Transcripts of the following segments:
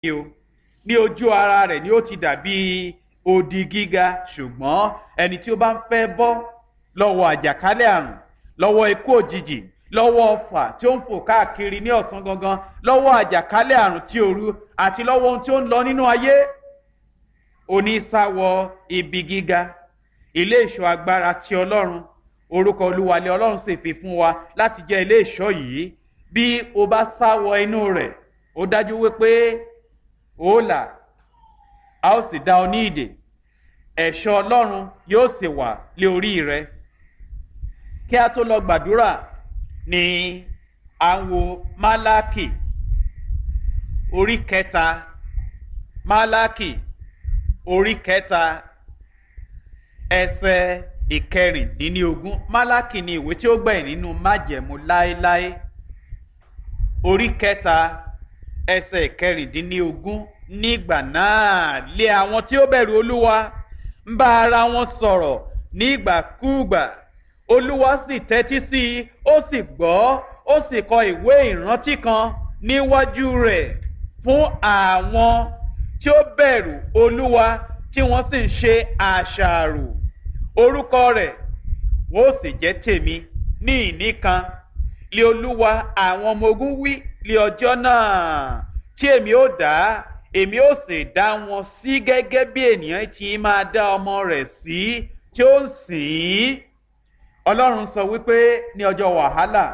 o ní ojú ara rẹ̀ ni ó ti dàbí odi gíga ṣùgbọ́n ẹni tí ó bá ń fẹ́ bọ́ lọ́wọ́ àjàkálẹ̀ àrùn lọ́wọ́ ikú òjijì lọ́wọ́ ọfà tí ó ń fò káàkiri ní ọ̀sán gangan lọ́wọ́ àjàkálẹ̀ àrùn tí òru àti lọ́wọ́ ohun tí ó ń lọ nínú ayé onísàwọ̀ ibi gíga ilé ìṣọ́ agbára ti ọlọ́run orúkọ olúwalẹ̀ ọlọ́run sì fi fún wa láti jẹ́ ilé ìṣọ́ yìí bí o bá sáwọ inú rẹ̀ ó dájú wípé ó là a ó sì dá ọ ní ìdè ẹ̀ṣọ́ ọlọ́run yóò sì wà lé orí rẹ kí a tó lọ gbàdúrà ní à ń wo málákì orí kẹta málákì orí kẹta ẹsẹ ìkẹrìndínlógún málákì ni ìwé tí ó gbẹ̀yìn nínú májẹ̀mú láéláé orí kẹta ẹsẹ ìkẹrìndínlógún nígbà náà lé àwọn tí ó bẹ̀rù olúwa ń bá ara wọn sọ̀rọ̀ nígbàkúùgbà olúwa sì tẹ́tí sí i ó sì gbọ́ ó sì kọ ìwé ìrántí kan níwájú rẹ̀ fún àwọn tí ó bẹ̀rù olúwa tí wọ́n sì ń ṣe àṣàrò orúkọ rẹ̀ wọ́n ó sì jẹ́ tèmi ní ìní kan lé olúwa àwọn ọmọ ogun wí lé ọjọ́ náà tí èmi ó dá èmi ó sì dá wọn sí gẹ́gẹ́ bí ènìyàn ti máa dá ọmọ rẹ̀ sí tí ó ń sìn ín ọlọ́run sọ wípé ní ọjọ́ wàhálà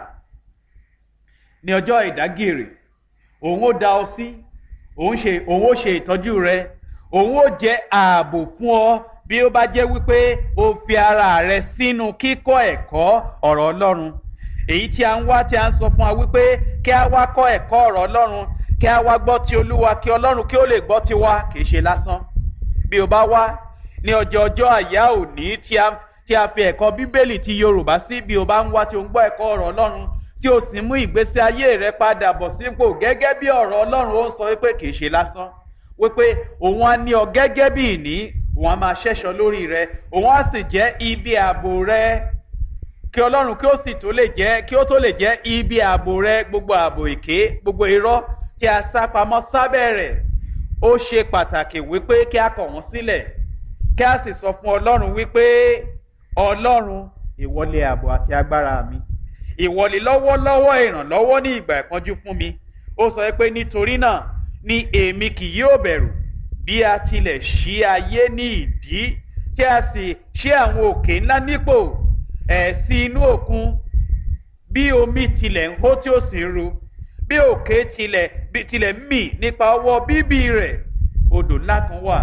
ní ọjọ́ ìdágìrì òun ó dá ọ sí òun ṣe òun ó ṣe ìtọ́jú rẹ òun ó jẹ́ ààbò fún ọ bí ó bá jẹ́ wípé o fi ara rẹ sínú kíkọ́ ẹ̀kọ́ ọ̀rọ̀ ọlọ́run èyí tí a ń wá tí a ń sọ fún wa wípé kí a wá kọ́ ẹ̀kọ́ ọ̀rọ̀ ọlọ́run kí a wá gbọ́ ti olúwa kí ọlọ́run kí ó lè gbọ́ ti wa kì í ṣe lásán bí o bá wá ní ọjọ́ ọjọ́ àyá òní tí a tí a fi ẹ̀kọ́ bíbélì ti yorùbá sí bí o bá ń wá tí o ń gbọ́ ẹ̀kọ́ ọ̀rọ̀ ọlọ́run tí o sì mú ìgbésí ayé rẹ padà bọ̀ sípò gẹ́gẹ́ bí ọ̀rọ̀ ọlọ́run ó ń sọ wípé kì í ṣe lásán wípé òun á ní ọ gẹ́gẹ́ bí ìní òun á máa ṣẹ́ṣọ lórí rẹ òun á sì jẹ́ ibi ààbò rẹ kí ọlọ́run kí ó sì tó lè jẹ́ kí ó tó lè jẹ́ ibi ààbò rẹ gbogbo ààbò èké gbogbo irọ́ tí a sá pamọ́ sábẹ́ rẹ̀ ó ṣe pàtàkì wípé kí a kọ̀ wọ́n sílẹ̀ kí a sì sọ fún ọlọ́run wípé ọlọ́run ìwọlé ààbò àti agbára mi ìwọlé lọ́wọ́lọ́wọ́ ìrànlọ́wọ́ ní ìgbà ìpọ́njú fún mi ó sọ pé nítorí náà ni èmi kì yóò bẹ̀rù bí a tilẹ̀ ṣí ayé ní ìdí tí a sì ṣí àwọn òkè ńlá nípò ẹ̀sìn inú òkun bí omi tilẹ̀ ń hó tí ó sì ń ru bí òkè tilẹ̀ tilẹ̀ ń mì nípa ọwọ́ bíbí rẹ̀ odò ńlá kan wà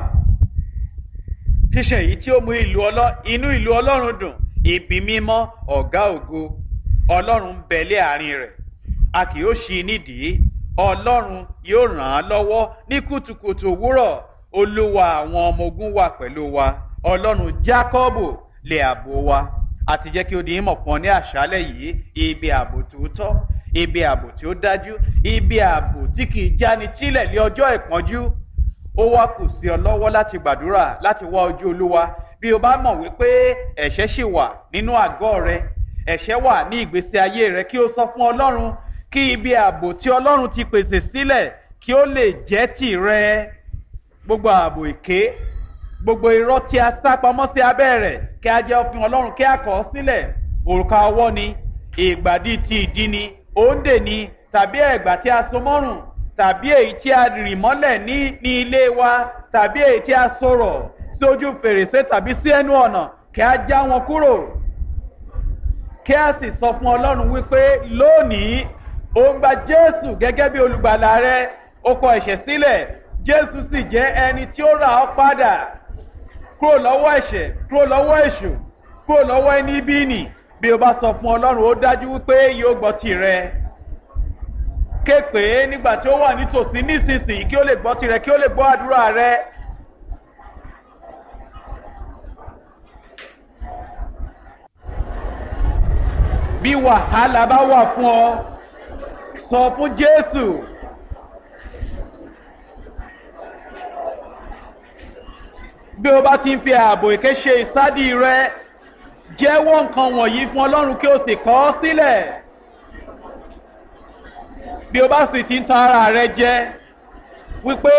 ṣíṣe èyí tí ó mú ìlú ọlọ́ inú ìlú ọlọ́run dùn ibi mímọ́ ọ̀gá ògo ọlọ́run ń bẹ lé àárín rẹ̀ a kì yóò ṣí nídìí ọlọ́run yóò ràn án lọ́wọ́ ní kùtùkùtù òwúrọ̀ olúwa àwọn ọmọ ogun wà pẹ̀lú wa ọlọ́run jákọ́bù lè àbò wa àti jẹ́ kí ó di ìmọ̀ fún ọ ní àṣálẹ̀ yìí ibi ààbò tòótọ́ ibi ààbò tí ó dájú ibi ààbò tí kì í jáni tílẹ̀ ní ọjọ́ ìpọ́njú ó wá kù sí ọ lọ́wọ́ láti gbàdúrà láti wá ojú olúwa bí o bá mọ̀ wípé ẹ̀ṣẹ̀ ṣì wà nínú àgọ́ rẹ ẹ̀ṣẹ̀ wà ní ìgbésí ayé rẹ kí o sọ fún ọlọ́run kí ibi ààbò tí ọlọ́run ti pèsè sílẹ̀ kí ó lè jẹ́ tìrẹ gbogbo ààbò èké gbogbo irọ́ tí a sá pamọ́ sí abẹ́ rẹ̀ kí a jẹ́ òfin ọlọ́run kí a kọ̀ ọ́ sílẹ̀ òrùka ọwọ́ ni ìgbàdí ti ìdí ni òǹdè ni tàbí ẹ̀gbà tí a so mọ́rùn tàbí èyí tí a rì mọ́lẹ̀ ní ní ilé wa tàbí èyí tí a sọ̀rọ̀ sí ojú fèrèsé tàbí sí ẹnu ọ̀nà kí a já wọn kúrò kí a sì sọ fún ọlọ́run wípé lónìí ó ń gba jésù gẹ́gẹ́ bí olùgbàlà rẹ ó kọ ẹ̀ṣẹ̀ sílẹ̀ jésù sì jẹ́ ẹni tí ó rà ọ́ padà kúrò lọ́wọ́ ẹ̀ṣẹ̀ kúrò lọ́wọ́ èṣù kúrò lọ́wọ́ ẹni bí nì bí o bá sọ fún ọlọ́run ó dájú wípé yóò gbọ́ tirẹ̀ ké pé nígbà tí ó wà nítòsí nísinsìnyí kí ó lè gbọ́ tirẹ̀ kí ó lè gbọ́ àdúrà rẹ. bí wàhálà bá wà fún ọ sọ fún jésù. bí o bá ti ń fi ààbò èké ṣe ìsádi rẹ jẹ́wọ́ nǹkan wọ̀nyí fún ọlọ́run kí o sì kọ́ ọ sílẹ̀ bí o bá sì ti ń tan ara rẹ jẹ wípé.